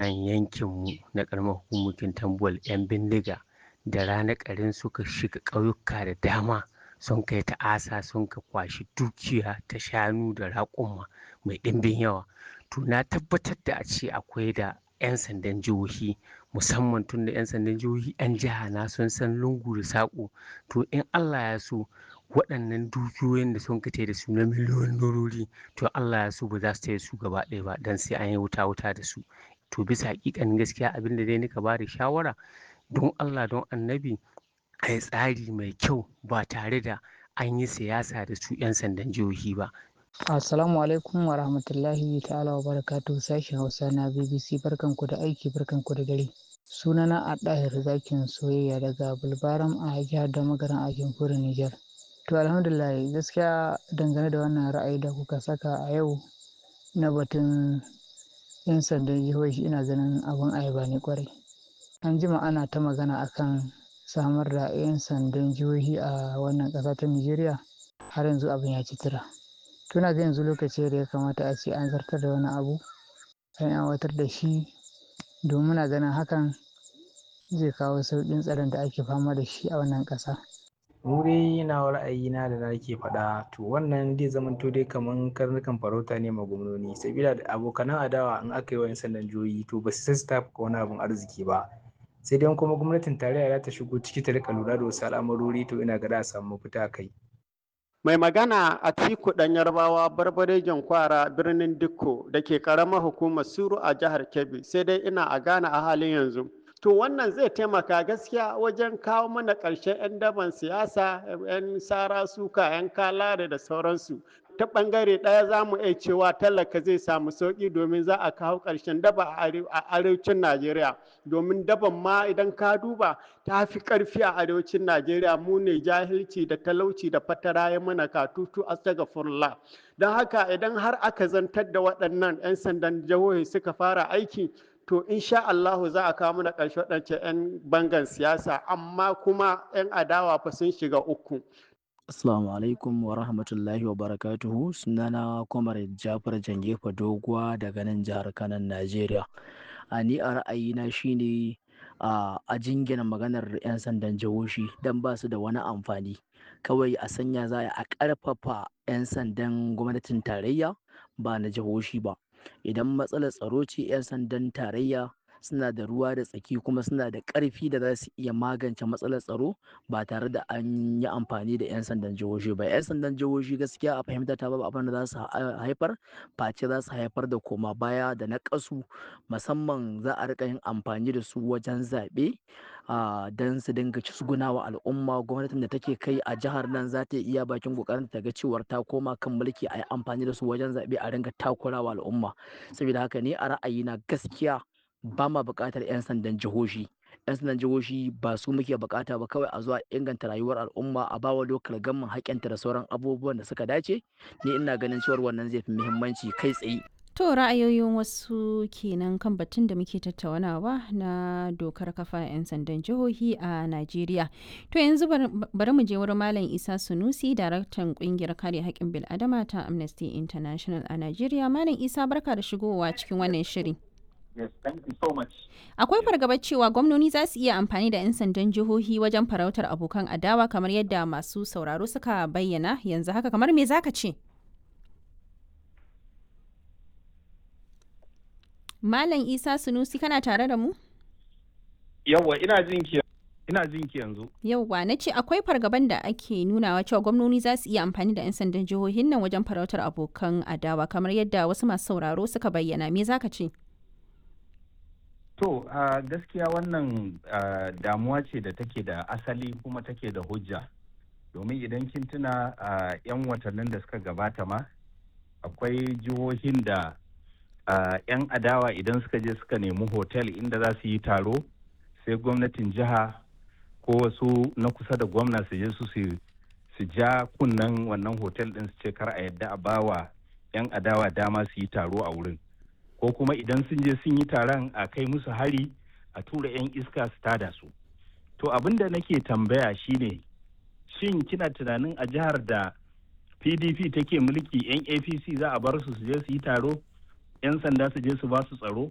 nan yankinmu na ƙaramar hukumar tambuwal 'yan bindiga da rana ƙarin suka shiga ƙauyuka da dama sun kai ta'asa sun ka kwashi dukiya ta shanu da raƙuma mai ɗimbin yawa to na tabbatar da a ce akwai da 'yan sandan jihohi musamman tun da 'yan sandan jihohi 'yan jiha na sun san lungu da saƙo to in allah ya so waɗannan dukiyoyin da sun kace da su na miliyoyin dorori to allah ya so ba za su taya su gaba ɗaya ba don sai an yi wuta wuta da su to bisa hakikanin gaskiya abin da dai nika ba da shawara don allah don annabi a yi tsari mai kyau ba tare da an yi siyasa da su 'yan sandan jihohi ba Assalamu alaikum wa rahmatullahi ta'ala wa barakatu sashen Hausa na BBC barkanku da aiki barkanku da dare. Sunana a ɗahir zakin soyayya daga Bulbaram a jihar da magaran a jamhuriyar Nijar. To alhamdulillah gaskiya dangane da wannan ra'ayi da kuka saka a yau na batun 'yan sandan jihohi ina ganin abin ayaba ne kwarai. An jima ana ta magana akan samar da 'yan sandan jihohi a wannan ƙasa ta Nijeriya har yanzu abin ya ci tura. tuna ga yanzu lokaci da ya kamata a ce an zartar da wani abu an aiwatar da shi domin muna ganin hakan zai kawo sauƙin tsaron da ake fama da shi a wannan ƙasa. mu dai na ra'ayina da nake faɗa to wannan zai zama to dai kaman karnukan farauta ne ma gwamnoni sabila da abokanan adawa in aka yi wa 'yan sandan jihohi to ba su sassa wani abun arziki ba sai dai kuma gwamnatin tarayya za ta shigo ciki ta rika lura da wasu al'amarori to ina ga za a samu mafita kai. Mai magana a tiku ɗan yarbawa barbarejen kwara birnin Dikko da ke ƙaramar hukumar Suru a jihar Kebbi sai dai ina a Ghana a halin yanzu. To wannan zai taimaka gaskiya wajen kawo mana ƙarshen 'yan daban siyasa, 'yan sara suka, 'yan kalare da sauransu. Ta ɓangare ɗaya za mu iya cewa talaka zai samu sauƙi domin za a kawo ƙarshen daba a arewacin Najeriya. Domin daban ma idan ka duba ta fi ƙarfi a arewacin Najeriya mu ne jahilci da talauci da fatara ya mana katutu astagfirullah. Don haka idan har aka zantar da waɗannan 'yan sandan jihohi suka fara aiki to insha Allahu za a kawo mana ƙarshe waɗancan 'yan bangan siyasa amma kuma 'yan adawa fa sun shiga uku. Assalamu alaikum wa rahmatullahi wa barakatuhu sunana Kwamar Jafar Jangefa Doguwa daga nan jihar Kanan Najeriya. A ni a ra'ayina shine a jingina maganar 'yan sandan jihohi don ba su da wani amfani. Kawai a sanya za a ƙarfafa 'yan sandan gwamnatin tarayya ba na jihohi ba. Idan matsalar tsaro ce 'yan sandan tarayya suna da ruwa da tsaki kuma suna da ƙarfi da za su iya magance matsalar tsaro ba tare da an yi amfani da 'yan sandan jihohi ba 'yan sandan jihohi gaskiya a fahimta ta babu abin da za su haifar face za su haifar da koma baya da na ƙasu musamman za a rika yin amfani da su wajen zaɓe don su dinga wa al'umma gwamnatin da take kai a jihar nan za ta iya bakin kokarin ta ga cewar ta koma kan mulki a yi amfani da su wajen zaɓe a ringa takurawa al'umma saboda haka ne a ra'ayina gaskiya ba ma buƙatar 'yan sandan jihohi 'yan sandan jihohi ba su muke buƙata ba kawai a zuwa inganta rayuwar al'umma a bawa lokal gamman haƙƙinta da sauran abubuwan da suka dace ni ina ganin cewar wannan zai fi muhimmanci kai tsaye To ra'ayoyin wasu kenan kan batun da muke tattaunawa na dokar kafa 'yan sandan jihohi a Najeriya. To yanzu bari mu je wurin Malam Isa Sunusi, daraktan kungiyar kare haƙƙin bil'adama ta Amnesty International a Najeriya. Malam Isa barka da shigowa cikin wannan shiri. Yes, thank you so much. Akwai fargabar cewa gwamnoni za su iya amfani da 'yan sandan jihohi wajen farautar abokan adawa kamar yadda masu sauraro suka bayyana yanzu haka kamar me zaka ce? Malam Isa Sunusi kana tare da mu? Yawwa ina jin ki ina jin ki yanzu. Yawwa na ce akwai fargaban da ake nunawa cewa gwamnoni za su iya amfani da 'yan sandan jihohin nan wajen farautar abokan adawa kamar yadda wasu masu sauraro suka bayyana me zaka ce? To uh, gaskiya wannan uh, damuwa ce da take da asali kuma take da hujja. Domin idan kin tuna uh, 'yan watannin da suka gabata ma akwai jihohin da 'yan adawa idan suka je suka nemi hotel inda za su yi taro sai gwamnatin jiha ko wasu na kusa da gwamna su je su su ja kunnen wannan hotel din su ce kar a yadda a bawa 'yan adawa dama su yi taro a wurin. ko kuma idan sun je sun yi taron a kai musu hari a tura 'yan iska su tada su to abin da nake tambaya shine shin kina tunanin a jihar da pdp take mulki 'yan apc za a bar su su je su yi taro 'yan sanda su je su ba su tsaro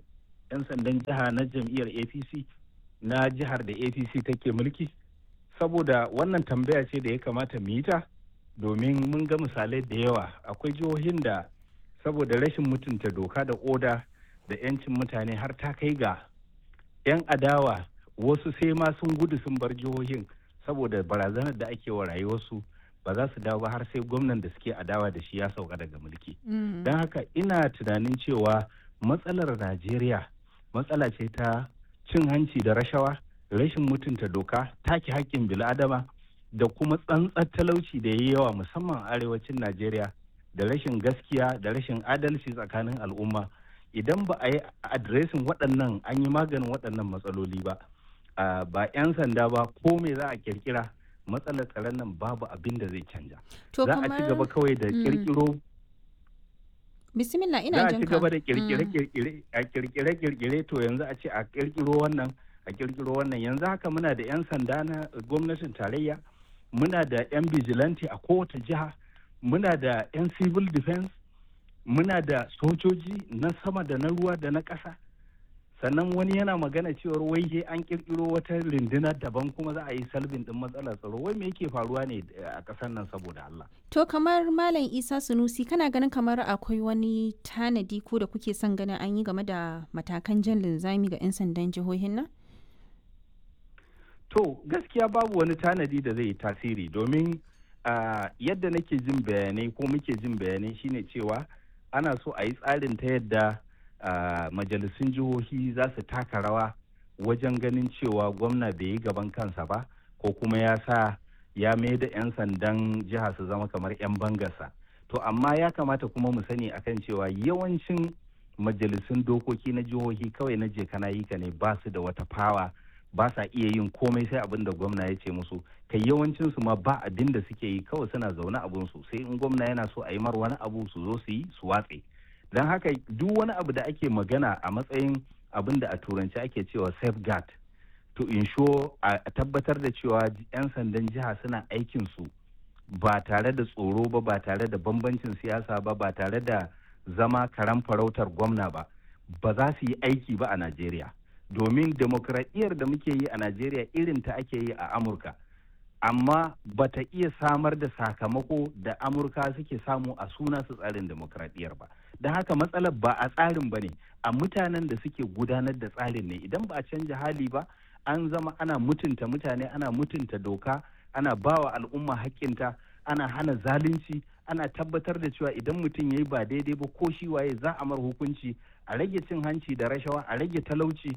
'yan sandan jiha na jam'iyyar apc na jihar da apc take mulki saboda wannan tambaya ce da ya kamata mu yi ta domin mun ga misalai da yawa akwai jihohin da saboda rashin mutunta doka da oda da 'yancin mutane har ta kai ga 'yan adawa wasu sai ma sun gudu sun bar jihohin saboda barazanar da ake wa rayuwarsu ba za su dawo ba har sai gwamnan da suke adawa da shi ya sauka daga mulki don haka ina tunanin cewa matsalar najeriya matsala ce ta cin hanci da rashawa rashin mutunta doka take haƙƙin bil'adama da kuma tsantsar talauci da ya yi yawa musamman a arewacin najeriya da rashin gaskiya da rashin adalci tsakanin al'umma idan ba a yi adiresin waɗannan an yi maganin waɗannan matsaloli ba ba 'yan sanda ba ko me za a kirkira matsalar tsaron nan babu abin da zai canja za a ci gaba kawai da kirkiro bismillah ina za a jin ci ka gaba da kirkire-kirkire a kirkire-kirkire to yanzu a ce a kirkiro wannan a kirkiro wannan yanzu haka muna da 'yan sanda na gwamnatin tarayya muna da 'yan vigilante a kowace jiha muna da 'yan civil defense muna da sojoji na sama da na ruwa da na ƙasa sannan wani yana magana cewar wai he an kirkiro wata rundunar daban kuma za a yi salbin din matsalar tsaro wai me yake faruwa ne a ƙasar nan saboda Allah to kamar malam isa sunusi kana ganin kamar akwai wani tanadi ko da kuke son ganin an yi game da matakan jan linzami ga 'yan sandan jihohin nan to gaskiya babu wani tanadi da zai yi tasiri domin ah, yadda nake jin bayanai ko muke jin bayanai shine cewa ana so a yi tsarin ta yadda ah, majalisun jihohi za su taka rawa wajen ganin cewa gwamna bai yi gaban kansa ba ko kuma ya sa ya mai da 'yan sandan jiha su zama kamar 'yan bangarsa to amma ya kamata kuma mu sani akan cewa yawancin majalisun dokoki na jihohi kawai na je kana yi ka ne ba su da wata fawa ba sa iya yin komai sai abin da gwamna ya ce musu kai yawancin su ma ba abin da suke yi kawai suna zaune abun su sai in gwamna yana so a yi mar wani abu su zo su yi su watse don haka duk wani abu da ake magana a matsayin abin da a turanci ake cewa safeguard to ensure a tabbatar da cewa 'yan sandan jiha suna aikin su ba tare da tsoro ba ba tare da bambancin siyasa ba ba tare da zama karan farautar gwamna ba ba za su yi aiki ba a najeriya domin demokradiyyar da muke yi a najeriya irin ta ake yi a amurka amma ba ta iya samar da sakamako da amurka suke samu a suna su tsarin demokradiyyar ba don haka matsalar ba a tsarin ba ne a mutanen da suke gudanar da tsarin ne idan ba a canja hali ba an zama ana mutunta mutane ana mutunta doka ana bawa al'umma haƙƙinta ana hana zalunci ana tabbatar da cewa idan mutum ya yi ba daidai ba ko shi waye za a mar hukunci a rage cin hanci da rashawa a rage talauci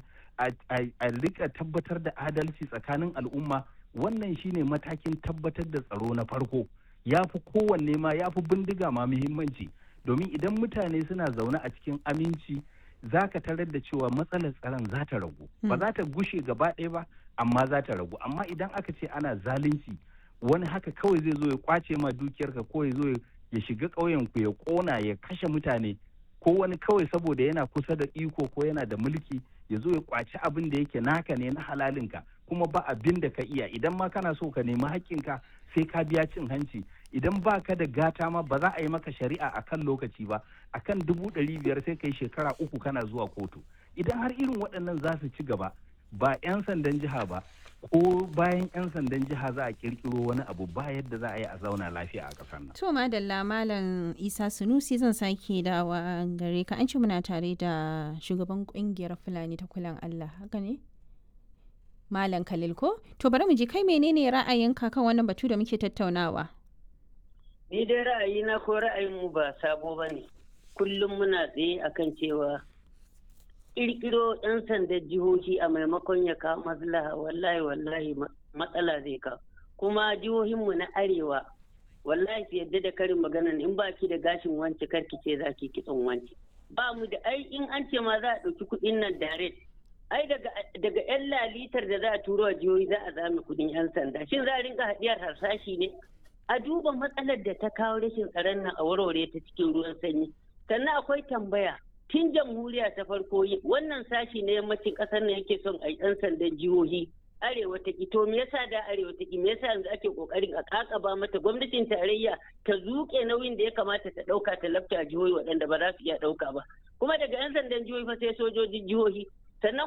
a rika tabbatar da adalci tsakanin al'umma wannan shine matakin tabbatar da tsaro na farko ya fi kowanne ma ya fi bindiga ma muhimmanci domin idan mutane suna zaune a cikin aminci za ka tarar da cewa matsalar tsaron za ta ragu ba za ta gushe gaba ɗaya ba amma za ta ragu amma idan aka ce ana zalunci wani haka kawai zai zo ya kwace ma dukiyarka ko ya zo ya shiga ƙauyen ku ya ƙona ya kashe mutane ko wani kawai saboda yana kusa da iko ko yana da mulki ya zo ya kwaci abin da yake naka ne na halalinka kuma ba abin da ka iya idan ma kana so ka nemi haƙƙinka sai ka biya cin hanci idan ba ka da gata ma ba za a yi maka shari'a a kan lokaci ba a kan dubu ɗari biyar sai kai shekara uku kana zuwa kotu idan har irin waɗannan za su ci gaba ba 'yan sandan jiha ba ko bayan 'yan sandan jiha za a kirkiro wani abu ba yadda za a yi a zauna lafiya a ƙasar nan. To madalla malam Isa Sunusi zan sake dawa gare ka an ce muna tare da shugaban kungiyar Fulani ta kulan Allah haka ne? Malam Khalil ko? To bari mu ji kai menene ra'ayinka kan wannan batu da muke tattaunawa? Ni dai ra'ayina ko ra'ayin mu ba sabo ba ne. Kullum muna tsaye akan cewa ƙirƙiro 'yan sandan jihohi a maimakon ya kawo maslaha wallahi wallahi matsala zai kawo. Kuma jihohinmu na arewa wallahi su yadda da karin maganan in ba ki da gashin wance karki ce za ki kitson wance. Ba mu da ai in an ce ma za a ɗauki kuɗin nan direct ai daga 'yan lalitar da za a turo a jihohi za a zame kuɗin 'yan sanda shin za a rinka haɗiyar harsashi ne a duba matsalar da ta kawo rashin tsaron nan a warware ta cikin ruwan sanyi sannan akwai tambaya tun jamhuriya ta farko wannan sashi na yammacin ƙasar nan yake son a yi ɗan sandan jihohi arewa ta ki to me yasa da arewa ta ki me yasa yanzu ake kokarin a kakaba mata gwamnatin tarayya ta zuke nauyin da ya kamata ta dauka ta lafta jihohi waɗanda ba za su iya dauka ba kuma daga yan sandan jihohi fa sai sojojin jihohi sannan